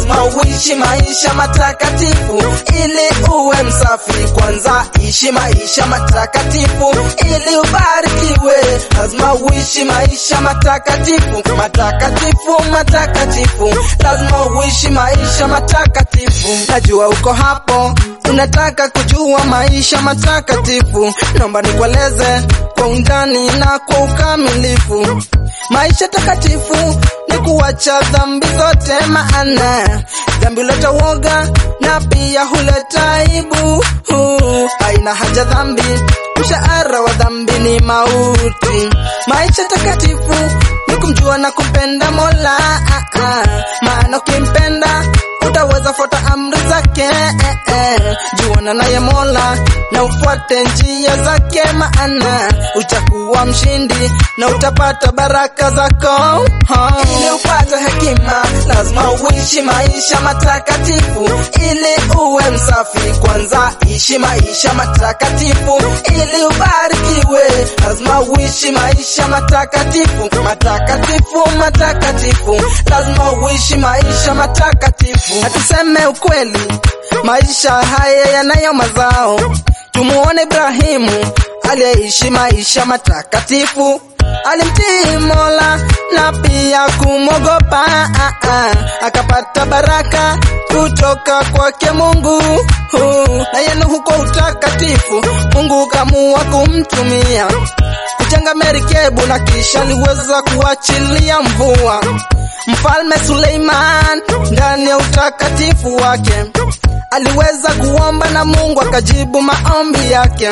lazima uishi maisha matakatifu ili uwe msafi. Kwanza ishi maisha matakatifu ili ubarikiwe. Lazima uishi maisha matakatifu, matakatifu, matakatifu. Lazima uishi maisha matakatifu. Najua uko hapo unataka kujua maisha matakatifu, naomba nikueleze kwa undani na kwa ukamilifu. Maisha takatifu ni kuacha dhambi zote, maana dhambi huleta woga na pia huleta aibu. Haina haja dhambi, mshahara wa dhambi ni mauti. Maisha takatifu ni kumjua na kumpenda Mola, ah, ah. maana ukimpenda utaweza fuata amri zake eh, eh. Juana naye Mola na ufuate njia zake, maana utakuwa mshindi na utapata baraka zako. Ili upate hekima, lazima uishi maisha matakatifu ili uwe msafi. Kwanza ishi maisha matakatifu ili ubarikiwe. Lazima uishi maisha matakatifu, matakatifu, matakatifu. Lazima uishi maisha matakatifu. Na tuseme ukweli, maisha haya yanayo mazao. Tumuone Ibrahimu aliyeishi maisha matakatifu, alimtii Mola na pia kumwogopa, ah, ah, akapata baraka kutoka kwake Mungu. Uh, na yenu huko utakatifu, Mungu kamua kumtumia kujenga merikebu na kisha aliweza kuachilia mvua. Mfalme Suleiman ndani ya utakatifu wake aliweza kuomba na Mungu akajibu maombi yake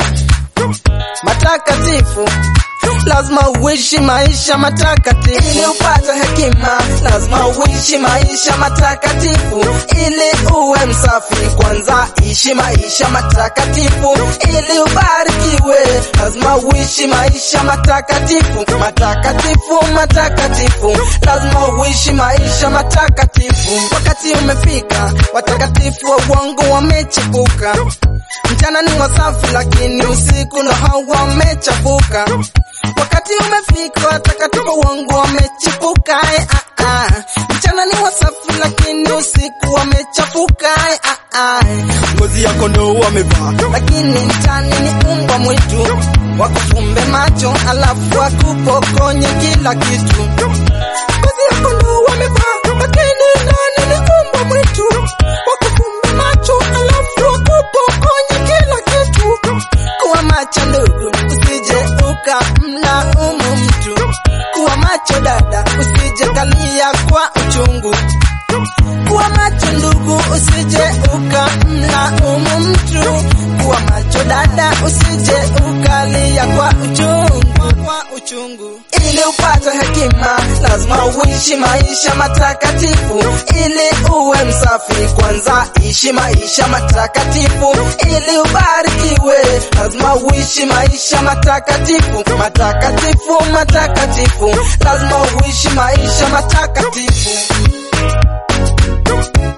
matakatifu. Lazima uishi maisha matakatifu ili upate hekima. Lazima uishi maisha matakatifu ili uwe msafi. Kwanza ishi maisha matakatifu ili ubarikiwe. Lazima uishi maisha matakatifu, matakatifu, matakatifu. Lazima uishi maisha matakatifu. Wakati umefika, watakatifu wa uongo wamechipuka. Mchana ni wasafi, lakini usiku ndo hao wamechafuka. Wakati umefika, watakatifu wangu wamechipuka. eh, ah, ah. Mchana ni wasafi, lakini usiku wamechafuka. eh, ah, ah. Ngozi ya kondoo wamevaa, lakini ndani ni umbwa mwitu. Wakufumbe macho, alafu wakupokonye kila kitu. Ngozi ya kondoo wamevaa, lakini ndani ni umbwa mwitu. Wakufumbe macho, alafu wakupokonye kila kitu. Kuwa macho ndugu, usije ukamlaumu mtu. Kuwa macho dada, usije kalia kwa uchungu. Kuwa macho ndugu, usije ukamlaumu mtu. Kuwa macho dada, usije ukalia kwa uchungu, kwa uchungu. Ili upate hekima, lazima uishi maisha matakatifu ili uwe msafi. Kwanza ishi maisha matakatifu ili ubarikiwe. Lazima uishi maisha matakatifu, matakatifu, matakatifu. Lazima uishi maisha matakatifu.